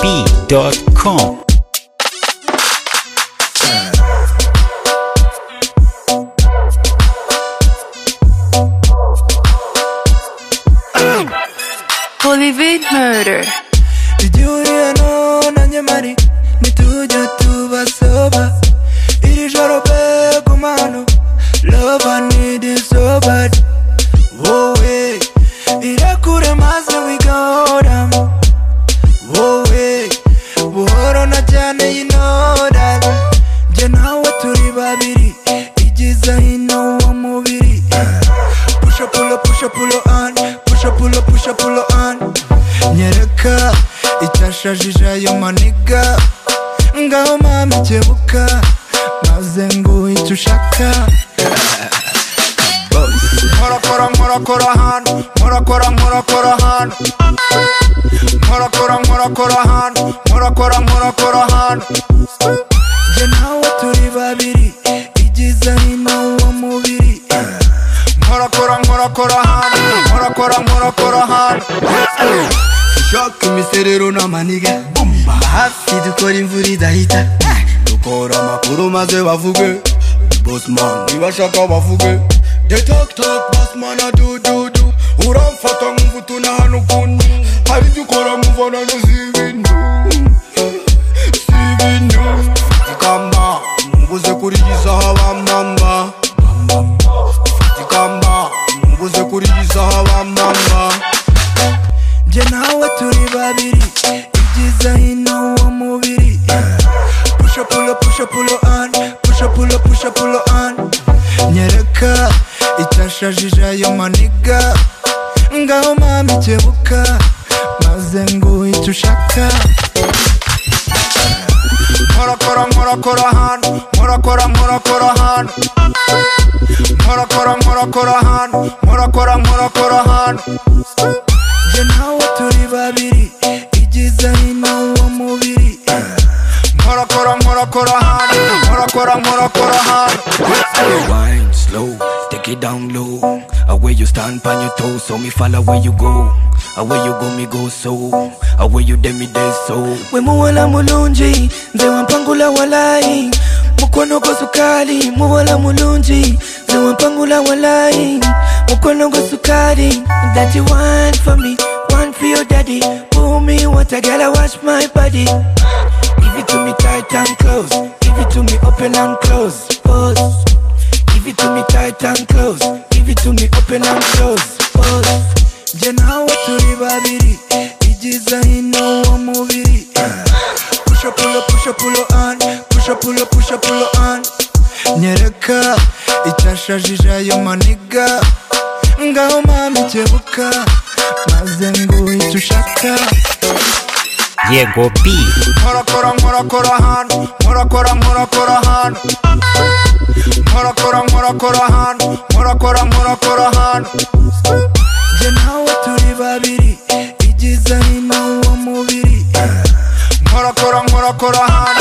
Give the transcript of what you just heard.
YegoB.com. Bolivit Murder. Igihe ntona nyamari ntitujya tubasaba iri joro pe ku mano love I need it so bad wowe irakure maze wigoramo wowe buhoro na cyane yinodara njye nawe turi babiri igize hino wa mubiri pusha pulo pusha pulo on pusha pulo pusha pulo on nyereka icyashajije ayo maniga ngaho mama ikebuka maze nguhe icyo ushaka nkorakora nkorakora hano nkorakora nkorakora hano nkorakora nkorakora hano nkorakora nkorakora hano njye nawe turi babiri igize hino wa mubiri nkorakora nkorakora hano nkorakora nkorakora hano shock imiserero n'amaniga hafi dukora imvura idahita dukora amakuru maze bavuge bosman ntibashaka bavuge the talk talk bosman adududu uramfata nkumva utunahana ukuntu hari ibyo ukora muvana n'izibintu zibintu kamba mubuze kuri iyi saha ba mama kamba mubuze kuri iyi saha ba mama njye nawe turi babiri ibyiza hino wa mubiri pusha pulo pusha pulo on pusha pulo pusha pulo on nyereka icyashajije ayo maniga ngaho mama ikebuka maze nguhe icyo ushaka nkorakora nkorakora hano nkorakora nkorakora hano nkorakora nkorakora hano nkorakora nkorakora hano njye nawe turi babiri igize hino wa mubiri nkorakora nkorakora hano nkorakora nkorakora hano Wine slow, take it down low. Away you stand on your toes, so me follow where you go. Away you go, me go so. Away you dem me dey so. we muwola mulungi nze wampangula walayi mukono gwa sukali muwola mulungi nze wampangula walayi mukono gwa sukali that you want for me one for your daddy pull me water girl I wash my body give it to me tight and close give it to me open and close pose give it to me tight and close give it to me open and close pose nje nawe turi babiri igiza hino wa mubiri pusha pulo pusha pulo on pusha pulo pusha pulo on nyereka icyashajije ayo maniga ngaho mama ikebuka maze nguhe icyo ushaka YegoB.com. nkorakora nkorakora hano nkorakora nkorakora hano nkorakora nkorakora hano nkorakora nkorakora hano njye nawe turi babiri igize hino wa mubiri nkorakora nkorakora hano